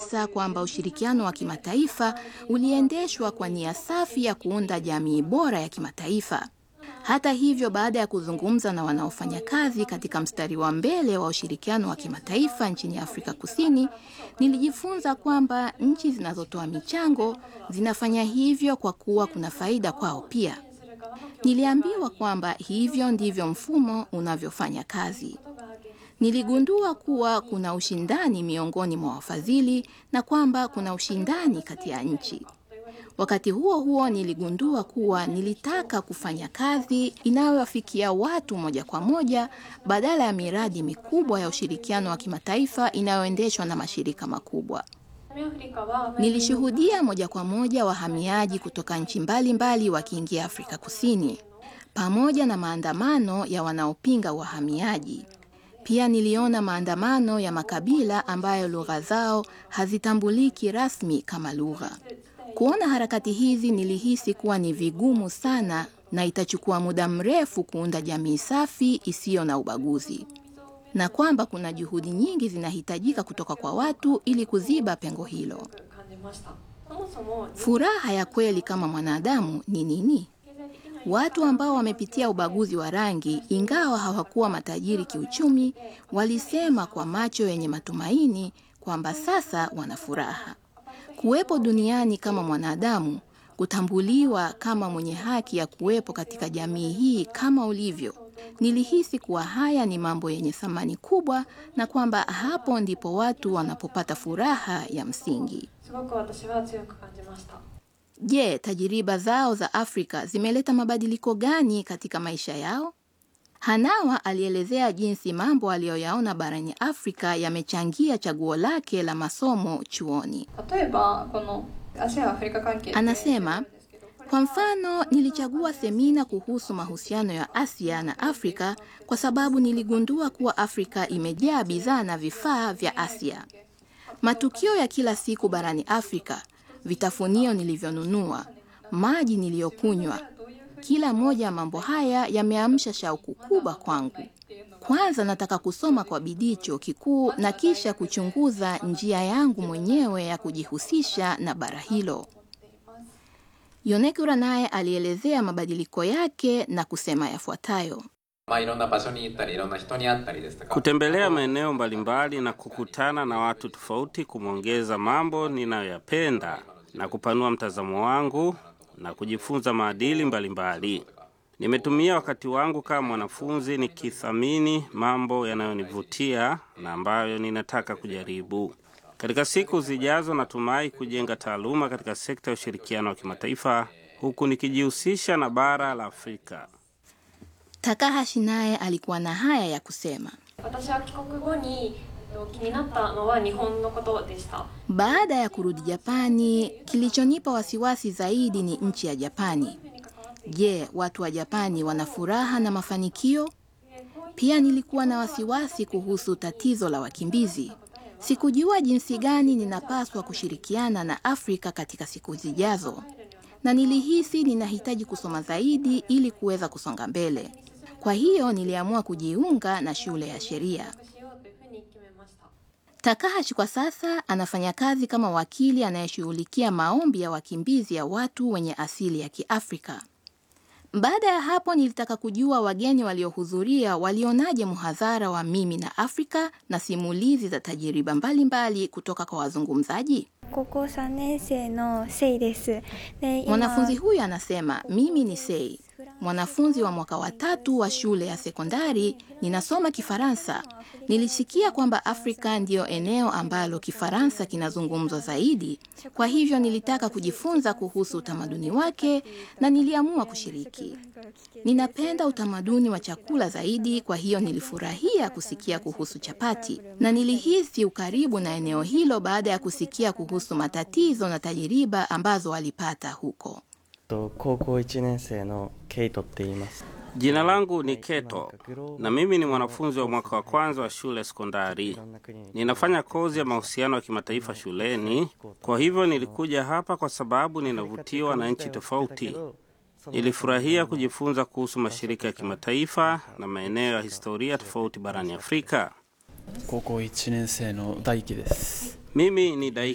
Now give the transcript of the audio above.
kabisa kwamba ushirikiano wa kimataifa uliendeshwa kwa nia safi ya kuunda jamii bora ya kimataifa. Hata hivyo, baada ya kuzungumza na wanaofanya kazi katika mstari wa mbele wa ushirikiano wa kimataifa nchini Afrika Kusini, nilijifunza kwamba nchi zinazotoa michango zinafanya hivyo kwa kuwa kuna faida kwao pia. Niliambiwa kwamba hivyo ndivyo mfumo unavyofanya kazi. Niligundua kuwa kuna ushindani miongoni mwa wafadhili na kwamba kuna ushindani kati ya nchi. Wakati huo huo, niligundua kuwa nilitaka kufanya kazi inayowafikia watu moja kwa moja badala ya miradi mikubwa ya ushirikiano wa kimataifa inayoendeshwa na mashirika makubwa. Nilishuhudia moja kwa moja wahamiaji kutoka nchi mbalimbali wakiingia Afrika Kusini pamoja na maandamano ya wanaopinga wahamiaji. Pia niliona maandamano ya makabila ambayo lugha zao hazitambuliki rasmi kama lugha. Kuona harakati hizi nilihisi kuwa ni vigumu sana na itachukua muda mrefu kuunda jamii safi isiyo na ubaguzi, na kwamba kuna juhudi nyingi zinahitajika kutoka kwa watu ili kuziba pengo hilo. Furaha ya kweli kama mwanadamu ni nini? Watu ambao wamepitia ubaguzi wa rangi, ingawa hawakuwa matajiri kiuchumi, walisema kwa macho yenye matumaini kwamba sasa wana furaha. Kuwepo duniani kama mwanadamu, kutambuliwa kama mwenye haki ya kuwepo katika jamii hii kama ulivyo. Nilihisi kuwa haya ni mambo yenye thamani kubwa na kwamba hapo ndipo watu wanapopata furaha ya msingi. Je, tajiriba zao za Afrika zimeleta mabadiliko gani katika maisha yao? Hanawa alielezea jinsi mambo aliyoyaona barani Afrika yamechangia chaguo lake la masomo chuoni. Anasema, kwa mfano, nilichagua semina kuhusu mahusiano ya Asia na Afrika kwa sababu niligundua kuwa Afrika imejaa bidhaa na vifaa vya Asia. Matukio ya kila siku barani Afrika, vitafunio nilivyonunua, maji niliyokunywa, kila moja ya mambo haya yameamsha shauku kubwa kwangu. Kwanza nataka kusoma kwa bidii chuo kikuu na kisha kuchunguza njia yangu mwenyewe ya kujihusisha na bara hilo. Yonekura naye alielezea mabadiliko yake na kusema yafuatayo. Kutembelea maeneo mbalimbali na kukutana na watu tofauti kumeongeza mambo ninayoyapenda na kupanua mtazamo wangu na kujifunza maadili mbalimbali. Nimetumia wakati wangu kama mwanafunzi nikithamini mambo yanayonivutia na ambayo ninataka kujaribu. Katika siku zijazo, natumai kujenga taaluma katika sekta ya ushirikiano wa kimataifa huku nikijihusisha na bara la Afrika. Takahashi naye alikuwa na haya ya kusema. Baada ya kurudi Japani, kilichonipa wasiwasi zaidi ni nchi ya Japani. Je, watu wa Japani wana furaha na mafanikio? Pia nilikuwa na wasiwasi kuhusu tatizo la wakimbizi. Sikujua jinsi gani ninapaswa kushirikiana na Afrika katika siku zijazo, na nilihisi ninahitaji kusoma zaidi ili kuweza kusonga mbele. Kwa hiyo niliamua kujiunga na shule ya sheria. Takahashi kwa sasa anafanya kazi kama wakili anayeshughulikia maombi ya wakimbizi ya watu wenye asili ya Kiafrika. Baada ya hapo nilitaka kujua wageni waliohudhuria walionaje mhadhara wa mimi na Afrika na simulizi za tajiriba mbalimbali kutoka kwa wazungumzaji. Mwanafunzi huyu anasema, mimi ni Sei, mwanafunzi wa mwaka wa tatu wa shule ya sekondari, ninasoma Kifaransa. Nilisikia kwamba Afrika ndiyo eneo ambalo Kifaransa kinazungumzwa zaidi, kwa hivyo nilitaka kujifunza kuhusu utamaduni wake na niliamua kushiriki. Ninapenda utamaduni wa chakula zaidi, kwa hiyo nilifurahia kusikia kuhusu chapati na nilihisi ukaribu na eneo hilo baada ya kusikia kuhusu matatizo na tajiriba ambazo walipata huko. Jina langu ni Keto na mimi ni mwanafunzi wa mwaka wa kwanza wa shule sekondari. Ninafanya kozi ya mahusiano ya kimataifa shuleni, kwa hivyo nilikuja hapa kwa sababu ninavutiwa na nchi tofauti. Nilifurahia kujifunza kuhusu mashirika ya kimataifa na maeneo ya historia tofauti barani Afrika. Mimi ni Daiki.